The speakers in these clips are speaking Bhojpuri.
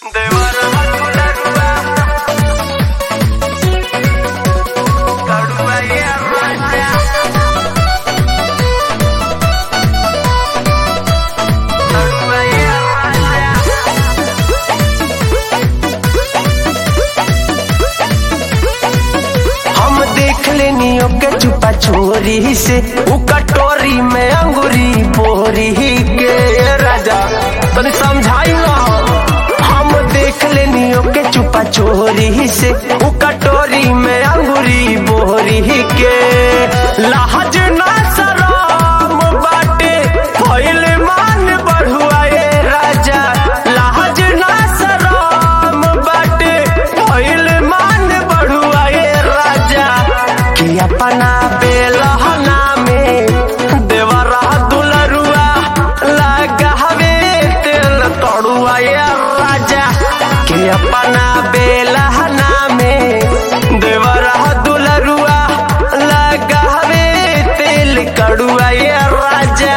हम देख लेनी ओके चुपा चोरी से उ कटोरी में अंगूरी बोरी के राजा तनी समझाई ना हम देख लेनी ओके चुपा चोरी से उ कटोरी में अंगूरी बोरी के लाज ना शरम बाटे भइल मान बढ़ुआ ए राजा लाज ना शरम बाटे भइल मान बढ़ुआ ए राजा कि अपना बेलहना में देवरा दुलरुआ लगावे तेल तड़ुआ ए राजा कि अपना बेलहना में देवरा दुलरुआ लगावे तेल कड़ुआ ए राजा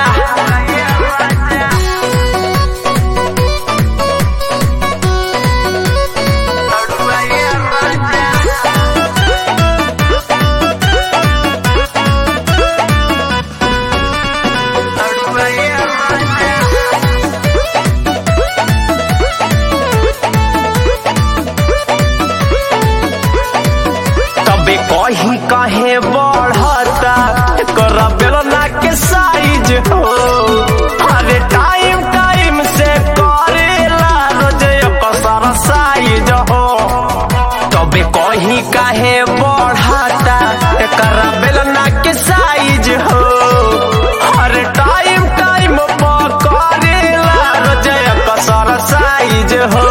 तबे कहीं कहे बढ़ता कर बेलना के साइज हो अरे टाइम टाइम से करेला रोज कसर साइज हो तबे कहीं कहे बढ़ता कर बेलना के साइज हो अरे टाइम टाइम पर करेला रोज कसर साइज हो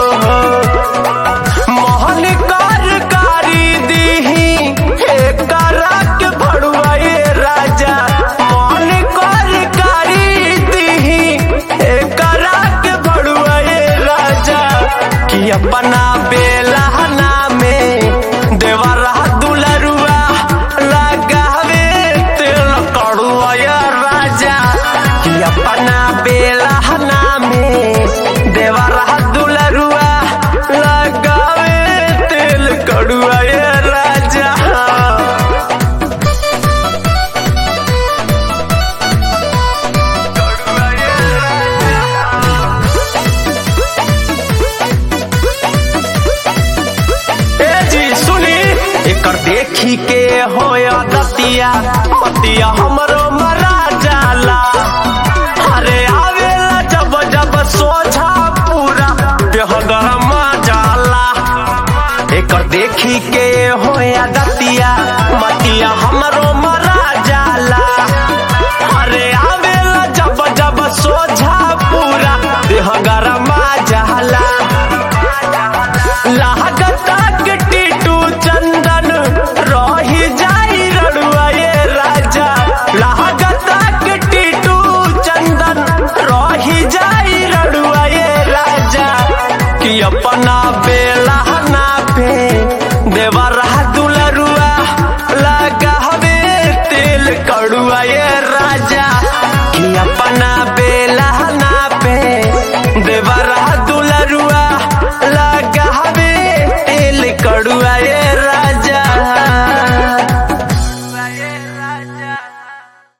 मोहन कारकारी दीही एकरा के भड़ुआए राजा मोहन कारकारी दीही एकरा के भड़ुआए राजा कि अपना बेलहना में देवरा दुलरुआ लगावे तेल कड़ुआ राजा कि अपना बेलहना में देवरा दुलरुआ लगावे तेल कड़ुआ राजा ए जी सुनी एकर देखी के होया दतिया पतिया हमरो मरा जाला अरे आवेला जब जब सोझा पूरा देह गरमा जाला एकर देखी के होया